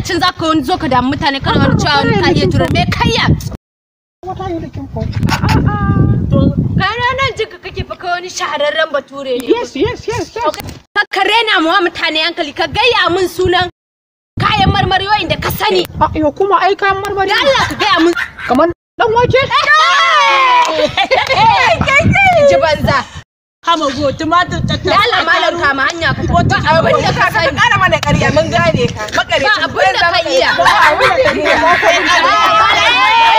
lokacin za ka wani zo ka damu mutane kana wani cewa wani ka iya tura me kayya wata yi da kin ko kana nan jika kake fa kai wani shahararren bature ne yes yes yes yes ka ka rena mu wa mutane hankali ka gaya min sunan kayan marmari wa'inda ka sani a yo kuma ai kayan marmari da Allah ka gaya min kamar dan wake ji banza Hama go tumatir ta da Allah malam kama hanya ka tafi ba abin da ka sani Kana mana ƙarya mun gane ka. ba abin da ka iya Ba abin da ka iya.